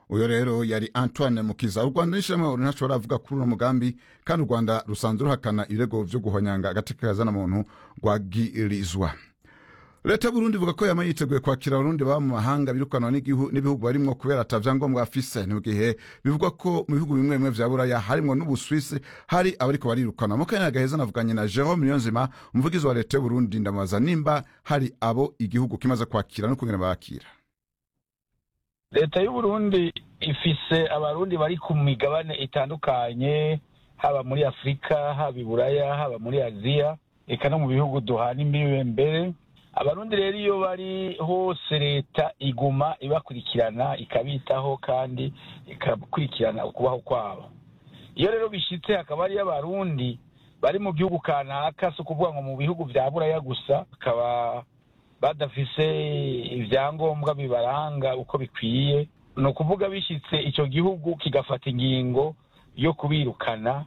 uyo rero yari antoine mukiza u rwanda n'ishirahamwe ntashobora avuga kuri uno mugambi kandi u rwanda rusanzwe ruhakana ibirego vyo guhonyanga agateka kazana muntu rwagirizwa leta y'uburundi ivuga ko yama yiteguye kwakira abarundi baba mu mahanga birukanwa n'igihu- n'ibihugu barimwo kubera ata vyangombwa bafise ni mu gihe bivugwa ko mu bihugu bimwe bimwe vya buraya harimwo n'ubuswisi hari abariko barirukana mu kanya gaheza navuganye na jerome niyonzima umuvugizi wa leta y'uburundi ndamubaza nimba hari abo igihugu kimaze kwakira no kungena bakira leta y'uburundi ifise abarundi bari ku migabane itandukanye haba muri afurika haba i buraya haba muri aziya eka no mu bihugu duhana imbibe mbere abarundi rero iyo bari hose leta iguma ibakurikirana ikabitaho kandi ikakurikirana ukubaho kwabo iyo rero bishitse hakaba hariyo abarundi bari mu gihugu kanaka si ukuvuga ngo mu bihugu vya buraya gusa bakaba badafise ibyangombwa bibaranga uko bikwiye ni ukuvuga bishitse icyo gihugu kigafata ingingo yo kubirukana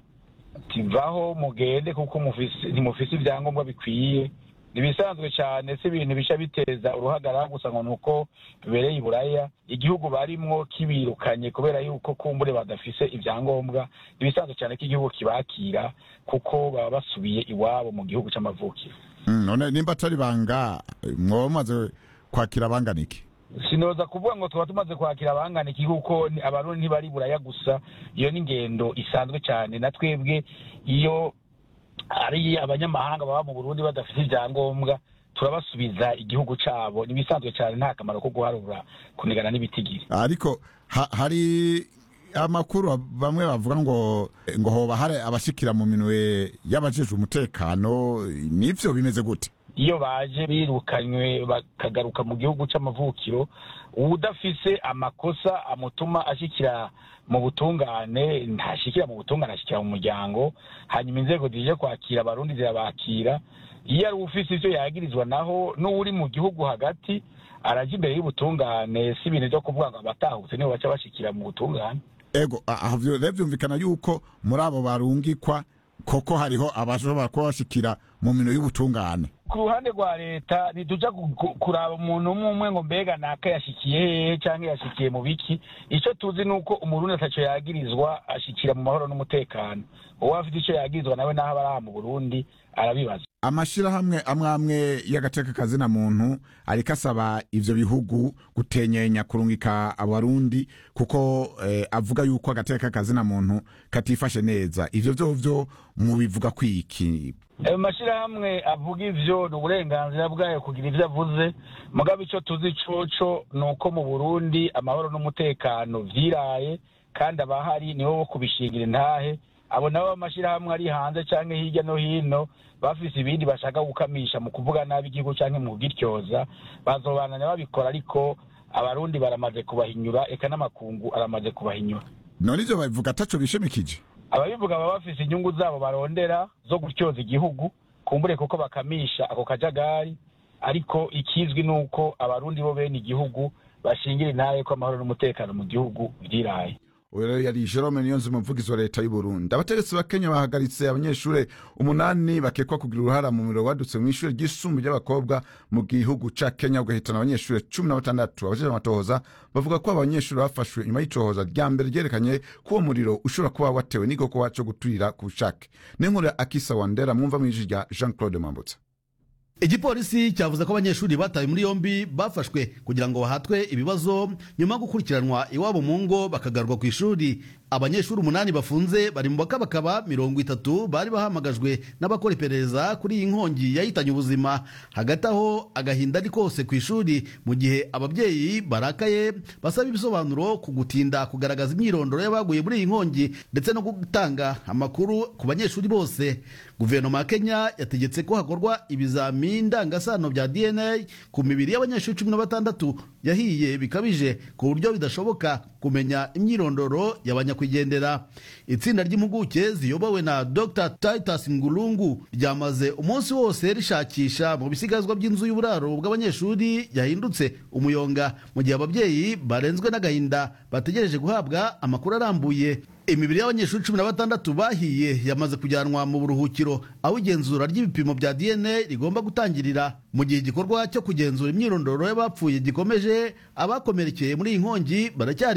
tivaho mugende kuko mufise- ntimufise ibyangombwa bikwiye ntibisanzwe cyane si ibintu bisha biteza uruhagarara gusa ngo ni uko bibereye i buraya igihugu barimwo kibirukanye kubera yuko kumbure badafise ibyangombwa ntibisanzwe cyane ko igihugu kibakira kuko baba basubiye iwabo mu gihugu c'amavukiro Mm, none nimba atari banga mwoba mumaze kwakira abangana iki sinoza kuvuga ngo tuba tumaze kwakira abangana iki kuko ni- abarundi ntibari buraya gusa iyo ni ingendo isanzwe cyane na twebwe iyo ari abanyamahanga baba mu burundi badafite ibyangombwa turabasubiza igihugu cabo nibisanzwe cyane nta kamaro ko guharura kunigana n'ibitigiri ariko ha, hari amakuru bamwe bavuga ngo ngo hoba hari abashikira mu minwe y'abajejwe umutekano nivyo bimeze gute iyo baje birukanywe bakagaruka mu gihugu c'amavukiro uwudafise amakosa amutuma ashikira mu butungane ntashikira mu butungane ashikira mu muryango hanyuma inzego zije kwakira abarundi zirabakira iyo ari ufise ivyo yagirizwa naho n'uwuri mu gihugu hagati araja imbere y'ubutungane si ibintu vyo kuvuga ngo abatahutse nibo baca bashikira mu butungane ego aha vyo rero vyumvikana yuko muri abo barungikwa koko hariho abashobora kuba bashikira mu minwe y'ubutungane ku ruhande rwa leta ntituja ku- ku- kuraba umuntu umwe umwe ngo mbega naka yashikiye hehe canke yashikiye mu biki ico tuzi ni uko umurundi ataco yagirizwa ashikira mu mahoro n'umutekano uwo afite ico yagirizwa nawe naho aba ari aha mu burundi arabibaza amashirahamwe amwe amwe y'agateka kazina muntu ariko asaba ivyo bihugu gutenyenya kurungika abarundi kuko eh, avuga yuko agateka kazina muntu katifashe neza ivyo vyovyo mubivuga kwiki ayo mashirahamwe avuga ivyo ni uburenganzira bwayo kugira ivyo avuze mugabo ico tuzi coco ni uko mu burundi amahoro n'umutekano vyiraye kandi abahari nibo bo kubishingira intahe abo nabo amashirahamwe ari hanze canke hirya no hino bafise ibindi bashaka gukamisha mu kuvuga nabi igihugu canke mu kugityoza bazobananya babikora ariko abarundi baramaze kubahinyura eka n'amakungu aramaze kubahinyura none ivyo babivuga ataco bishimikije ababivuga baba bafise inyungu zabo barondera zo gutyoza igihugu kumbure kuko bakamisha ako kajagari ariko ikizwi ni uko abarundi bo bene igihugu bashingira intaye ko amahoro n'umutekano mu gihugu vyiraye uyu rero yari jerome niyonzi umuvugizi wa leta y'uburundi abategetsi ba kenya bahagaritse abanyeshuri umunani bakekwa kugira uruhara mu muriro wadutse mu ishuri ry'isumbu ry'abakobwa mu gihugu ca kenya ugahitana abanyeshuri cumi na batandatu abajejwe amatohoza bavuga ko abo banyeshuri bafashwe nyuma y'icohoza rya mbere ryerekanye ko uwo muriro ushobora kuba watewe n'igikorwa co guturira ku bushake n'inkuru ya akisa wandera mwumva mw'ijwi rya jean claude mambutsa igipolisi cyavuze ko abanyeshuri batawe muri yombi bafashwe kugira ngo bahatwe ibibazo nyuma yo gukurikiranwa iwabo mu ngo bakagarurwa ku ishuri abanyeshuri umunani bafunze bari mu bakabakaba mirongo itatu bari bahamagajwe n'abakora iperereza kuri iyi nkongi yahitanye ubuzima hagati aho agahinda ari kose ku ishuri mu gihe ababyeyi barakaye basaba ibisobanuro ku gutinda kugaragaza imyirondoro y'abaguye muri iyi nkongi ndetse no gutanga amakuru ku banyeshuri bose guverinoma ya kenya yategetse ko hakorwa ibizami ndangasano bya dna ku mibiri y'abanyeshuri cumi na batandatu yahiye bikabije ku buryo bidashoboka kumenya imyirondoro y'abanyakwigendera itsinda ry'impuguke ziyobowe na dr titus ngurungu ryamaze umunsi wose rishakisha mu bisigazwa by'inzu y'uburaro bw'abanyeshuri yahindutse umuyonga mu gihe ababyeyi barenzwe n'agahinda bategereje guhabwa amakuru arambuye imibiri y'abanyeshuri cumi na batandatu bahiye yamaze kujyanwa mu buruhukiro aho igenzura ry'ibipimo bya dna rigomba gutangirira mu gihe igikorwa cyo kugenzura imyirondoro y'abapfuye gikomeje abakomerekeye muri iyi nkongi baracyari